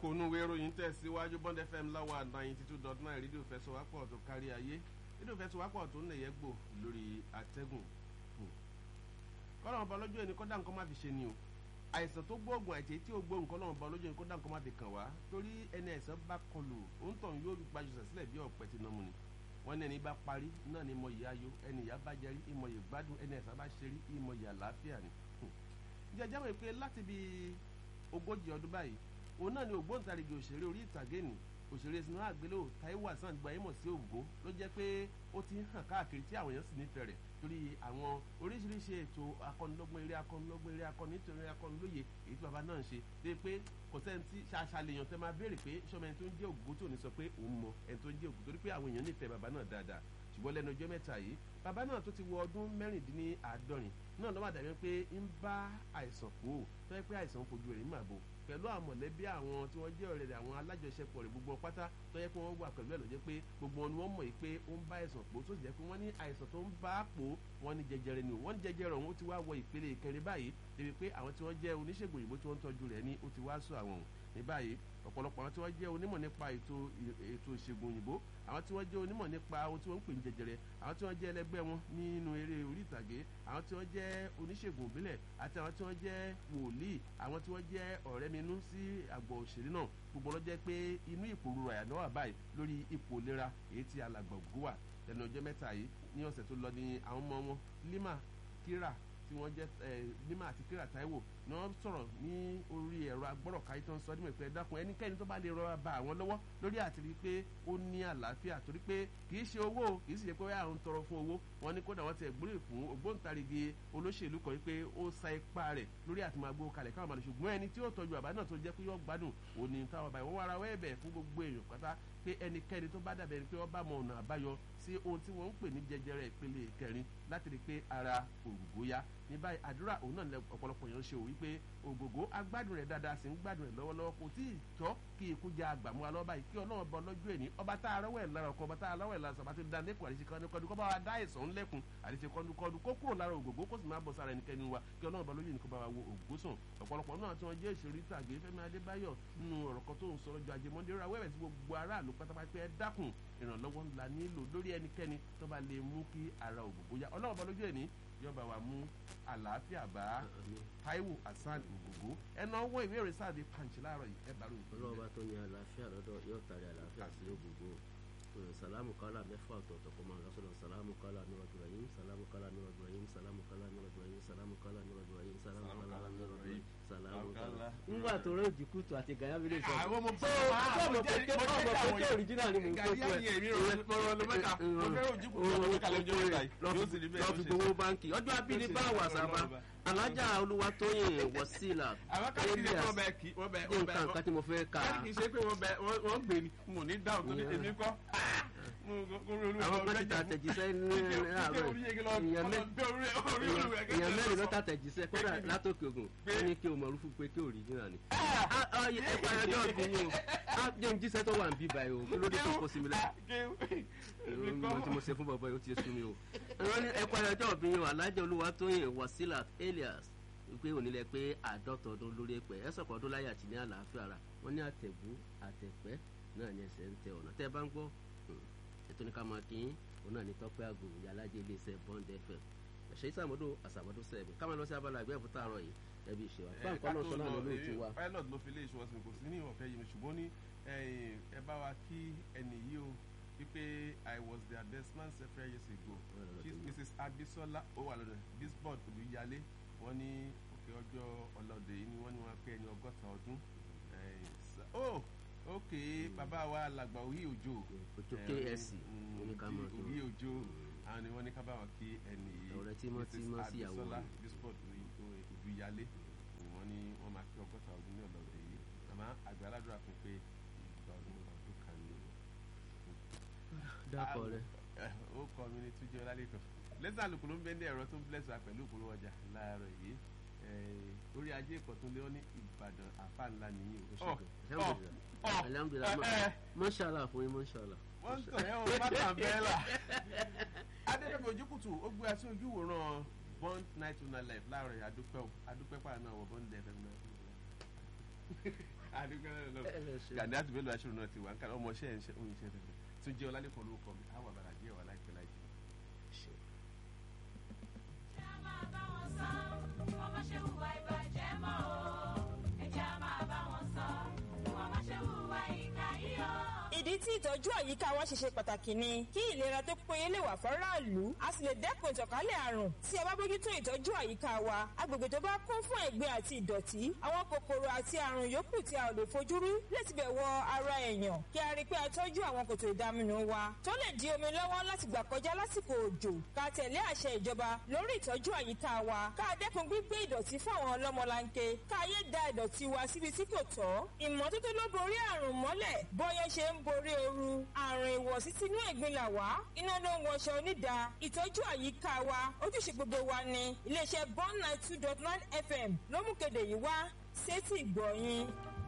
kókó inú ìwé ìròyìn tẹ̀síwájú bond fm láwa ninety two dot nine rédíò fẹsọ̀wápọ̀ tó kárí ayé rédíò fẹsọ̀wápọ̀ tó ń lè yẹ gbò lórí àtẹ́gùn kọ́nà ọba lọ́jọ́ ẹni kọ́dà nǹkan má fi ṣe ni o àìsàn tó gbóògùn àìsàn tí ó gbóògùn kọ́nà ọba lọ́jọ́ ẹni kọ́dà nǹkan má fi kàn wá torí ẹni àìsàn bá kọlù òǹtàn yóò gbajúsẹ̀ sílẹ̀ bí ọ̀pẹ tí náà mu ni wọ́n ní ẹni bá parí náà ni ìmọ̀yì ayọ̀ ẹni ìyá bá jẹrí ìmọ̀yì gbádùn ẹni àìsàn bá ṣerí ìmọ̀yì àlàáfíà ni jẹjẹ wọ̀ pé láti bí ogójì ọdún báyìí òun náà ni ògbóǹtarìgì òṣèré orí ìtàgé ni òṣèré sinimá àgbéléwò Táíwò Hasan gba ìmọ̀ sí ògbó ló jẹ́ pé ó ti ń hàn káàkiri tí àwọn èèyàn sì nífẹ̀ẹ́ rẹ̀ torí àwọn oríṣiríṣi ètò akọ́nilọ́gbọ́n eré akọ́nilọ́gbọ́n eré akọ́ni nítorí eré akọ́nilóye èyí tí bàbá náà ń ṣe dé pé kò sẹ́ni tí ṣàṣàlèyàn tẹ́ máa béèrè pé sọ́mọ ẹni tó ń jẹ́ ògbó tó ní sọ pé òun mọ ẹni tó ń jẹ́ ògbó torí pé àwọn èèyàn nífẹ̀ẹ́ bàbá náà dáadáa ṣùgbọ́n lẹ́nu ọjọ́ mẹ́ta yìí bàbá náà tó ti wọ ọdún mẹ́rìndínláàádọ́rin náà lọ́wọ́ àdàbí pé ń bá àìsàn kú ò tó yẹ pé àìsàn fojú rẹ̀ ń mà bò pẹ̀lú àwọn mọ̀lẹ́bí àwọn tí wọ́n jẹ́ ọ̀rẹ́ rẹ̀ àwọn alájọṣepọ̀ rẹ̀ gbogbo pátá tó yẹ pé wọ́n wà pẹ̀lú ẹ̀ ló jẹ́ pé gbogbo wọn ni wọ́n mọ̀ pé ó ń bá àìsàn pò tó sì jẹ́ pé wọ́n ní àìsàn tó ń bá pò wọ́n ní jẹjẹrẹ ni wọ́n ní jẹjẹrẹ ọ̀hún ó ti wá wọ ìpele ìkẹrin báyìí débi pé àwọn tí wọ́n jẹ́ oníṣègùn òyìnbó tí wọ́n ń tọ́jú rẹ̀ ní ó ti wá sọ àwọn ní báyìí ọ̀pọ̀lọpọ̀ àwọn tí wọ́n jẹ́ onímọ̀ nípa ètò ètò ìṣègùn òyìnbó àwọn tí wọ́n jẹ́ onímọ̀ nípa ohun tí wọ́n ń pè ní jẹjẹrẹ àwọn tí wọ́n jẹ́ ẹlẹgbẹ́ wọn nínú eré orí ìtàgé àwọn tí wọ́n jẹ́ oníṣègùn òbílẹ̀ àti àwọn tí wọ́n jẹ́ wòlíì àwọn tí wọ́n jẹ́ ọ̀rẹ́ minú sí àgbọ̀ òṣèré náà gbogbo ló jẹ́ pé inú ìpòrúurú àyànná wà báyìí lórí ipò ìlera èyí tí alàgbà ògùn wà lẹ́nu ọjọ́ mẹ́ta yìí ní ọ̀sẹ̀ tó lọ ní àwọn ọmọ wọn Lima Kira tí wọ́n jẹ́ Lima àti Kira Táíwò ni wọ́n sọ̀rọ̀ ní orí ẹ̀rọ agbọ́rọ̀káyé tó ń sọ nímọ̀ ìpẹ́ dákun ẹnikẹ́ni tó bá lè rọra ba àwọn lọ́wọ́ lórí àti rí i pé ó ní àlàáfíà torí pé kì í ṣe owó kì í sì ṣe pé àwọn ń tọrọ fún owó wọn ní kódà wọ́n ti ẹ̀gbọ́n fún ògbóǹtarìgì olóṣèlú kan pé ó sa ipá rẹ̀ lórí àti máa gbó kalẹ̀ káwọn màlẹ̀ ṣùgbọ́n ẹni tí ó tọ́jú àbá náà tó jẹ́ pé yóò gbádùn òní táwọn àbáyé wọ́n wára wẹ́ẹ̀bẹ̀ fún gbogbo èèyàn pátá pé ẹnikẹ́ni tó bá dàbẹ̀ pé wọ́n bá mọ ọ̀nà àbáyọ sí ohun tí wọ́n ń pè ní jẹjẹrẹ ìpele kẹrin láti rí i pé ara ògògó yá ní báyìí àdúrà òun náà ọ̀pọ̀lọpọ̀ èèyàn ṣe òwí pé ògògó agbádùn rẹ̀ dáadáa sì ń gbádùn rẹ̀ lọ́wọ́lọ́wọ́ kò tí ì tọ́ kí ikú ja àgbàmú alọ́ báyìí kí ọlọ́run bọ lọ́jọ́ ẹ̀ní ọba tá a rọ́wọ́ ẹ̀ lára ọkọ ọba tá a rọ́wọ́ ẹ̀ lára sọ̀bá tó da lẹ́kùn àdìsí kọ́dúkọ́dú kọ́ bá wa dá ìsàn ńlẹ́kùn àdìsí kọ́dúkọ́dú kó kúrò lára ògògó kó sì máa bọ̀ sára ẹnikẹ́ni wa kí ọlọ́run bọ lójú ẹ̀ní kó bá wa wo ògògó sàn ọ̀pọ̀lọpọ̀ náà tí wọ́n jẹ́ ìṣèrí tàgé Fẹ́mi Adébáyọ̀ nínú ọ̀rọ̀ kan tó ń sọ lọ́jọ́ ajé mọ́ndé ra wẹ́rẹ̀ tí gbogbo aráàlú pátápátá ẹ dákun ìrànlọ́wọ́ ńlá nílò lórí ẹnikẹ́ni tó bá lè mú kí ara ògògó yá ọlọ́run bọ lójú ẹ̀ní yọba wa mú àlàáfíà bá Táíwò Hasan ògògó ẹnà ọwọ́ ìwé ìròyìn sáàdì pàǹtí láàárọ̀ yìí ẹ bàrù ìpínlẹ̀. ọlọ́ọ̀bá tó ní àlàáfíà lọ́dọ̀ yóò tàrí àlàáfíà sí ògògó salamu kala mẹ́fà ọ̀tọ̀ọ̀tọ̀ kọ́ máa lọ́sọ̀rọ̀ salamu kala nuradu rahim salamu kala nuradu rahim salamu kala nuradu rahim salamu kala nuradu rahim salamu kala nuradu rahim salamu kala. nígbà tó rẹ òjì kùtù àti gàyà mi lè sọ. àwọn ọmọ tó ọmọ pété ọmọ pété òrìjínà ni mò ń tó gàdí àyè mi rò lọ́wọ́ ló mẹ́ta mo fẹ́ràn òjì kùtù ọmọ mẹ́ta lọ́jọ́ mẹ́ta yìí yóò sì rí bẹ́ẹ̀ lọ́ọ́ fi gbowó báńkì ọjọ́ abíní bá wà sábà alájà olúwatóyìn wọ́sílà àwọn káàkiri ṣe wọ́n bẹ kí wọ́n bẹ ní nǹkan nǹkan tí mo fẹ́ kà á. káàkiri ṣe pé wọ́n bẹ wọ́n gbé ni mo ní dáhùn tó ní èmi kọ́ àwọn kan ti ta àtẹ̀jíṣẹ́ ní àárọ̀ èèyàn mẹ́rin ló ta àtẹ̀jíṣẹ́ kódà látòkè ògùn ó ní kí o mọ̀ rúfú pé kí òrìjìnà ni. ẹ parí ọjọ́ ọ̀gbìn yìí o á jẹ́ ń jíṣẹ́ tó wà ń bí báyìí o kí ló dé tó kó sí mi lẹ́yìn mo ti mo ṣe fún bàbá yìí ó ti sú mi o. ẹ parí ọjọ́ ọ̀gbìn yìí o alájẹ olúwatóyìn wasilat elias pé onílẹ̀ pé àádọ́ta ọdún lórí ẹ̀pẹ́ ẹ sọ̀kọ̀ ọdún láyé àti ní àlàáfíà ara wọ́n ní àtẹ̀bú àtẹ̀pẹ́ náà ní ẹsẹ̀ ń tẹ ọ̀nà tẹ́ ẹ bá ń gbọ́ ètò ní ká máa kí yín òun náà ní tọ́pẹ́ àgò ìyálájẹ iléeṣẹ́ bond fm ẹ̀ṣẹ́ ìsàmọ́dò àsàmọ́dò sẹ́ẹ̀bù ká máa lọ sí abala àgbẹ̀ fún tààrọ̀ yìí ẹbí ìṣe wa báńkọ́ náà sọ náà lórí ètò wa. pilot ló fi lé ìṣòwò sí kò sí ní ìwọ̀n fẹ́ yìí ṣùgbọ́n ní ẹ bá wa kí ẹnì yìí o wípé i was their best man several years ago chief mrs abisola ó wà lọ́dọ̀ bisbord olùyálé wọ́n ní òkè ọjọ́ ọlọ́dẹ yìí ni wọ́n ní wọ́n pé ẹni ọgọ́ta ọdún oh ok bàbá wa làgbà òyì òjò òjò ksc oníkàmọ́ tó òyì òjò àwọn ni wọ́n ní ká bá wọn kí ẹni yìí ọ̀rẹ́ tímọ́tímọ́ sí ìyàwó rẹ̀ bisbord olùyálé wọ́n ní wọ́n máa kí ọgọ́ta ọdún ní ọlọ́dẹ yìí àmọ́ àgbà aládùúrà fún pé ìgbà ọdún ọdún kan ní dákọ̀ rẹ. ó kọ́ mi ní túnjẹ́ ọlálẹ́kọ̀ọ́ lẹ́sàn àlùkò ló ń bẹ́ẹ̀ ní ẹ̀rọ tó ń bless wa pẹ̀lú ìpolówó ọjà láàárọ̀ yìí orí ajé ìkọ̀tún lé wọn ní ìbàdàn àfa ńlá nìyí o. alhamdulilayi mọ́ṣálà fún yín mọ́ṣálà. wọ́n ń tọ̀ ẹ́ o bàtà bẹ́ẹ̀là. adédèbè ojúkùtù ó gbé aṣọ ojú wòran bond night to night life láàárọ̀ yìí adúpẹ́ o adúpẹ́ pàrọ̀ náà wọ bond fm náà. gàdí àti bẹ́ẹ̀ lọ aṣọ náà ti wà nǹkan ọmọọṣẹ́ ẹ̀ ń ṣe oyin ṣe rẹ̀ tún jẹ́ ọlálẹ́kọ̀ọ́ lórúkọ mi àwọn àbàlà díẹ̀ wà láìpẹ́ láìpẹ́. Ẹ máa bá wọn sọ, wọ́n má ṣe hùwà ìbàjẹ́ mọ́ o. Ẹ jẹ́ á máa bá wọn sọ, wọ́n má ṣe hùwà ìkà yìí o. ìdí tí ìtọ́jú àyíká wa ṣe ṣe pàtàkì ni kí ìlera tó péye lè wà fọ́ráàlú a sì lè dẹ́kun ìtànkálẹ̀ àrùn tí a bá bójútó ìtọ́jú àyíká wa agbègbè tó bá kún fún ẹ̀gbin àti ìdọ̀tí àwọn kòkòrò àti àrùn yòókù tí a ò lè fojú rí lè tibẹ̀ wọ ara èèyàn kí a rí i pé a tọ́jú àwọn kòtò ìdaminù wa tó lè di omi lọ́wọ́ láti gbà kọjá lásìkò òjò ká tẹ̀lé àṣẹ ìjọba lórí ìtọ́jú àyíká wa ká dẹ́kun gbígbé ìdọ̀tí fún àwọn ọlọ́mọlanke ká yé da ìdọ̀tí wa síbi tí kò tọ́ ìmọ́tótó ló borí àrùn mọ́lẹ̀ bọ́yẹ́ ṣe ń borí ooru àrùn ìwọ̀sí sínú ẹ̀gbin là wá iná ló ń wọṣọ onídàá ìtọ́jú àyíká wa ojúṣe gbogbo wa ni iléeṣẹ́ bond nine two dot nine fm ló mú kéde yìí wá sétí ìgbọ̀nyìn.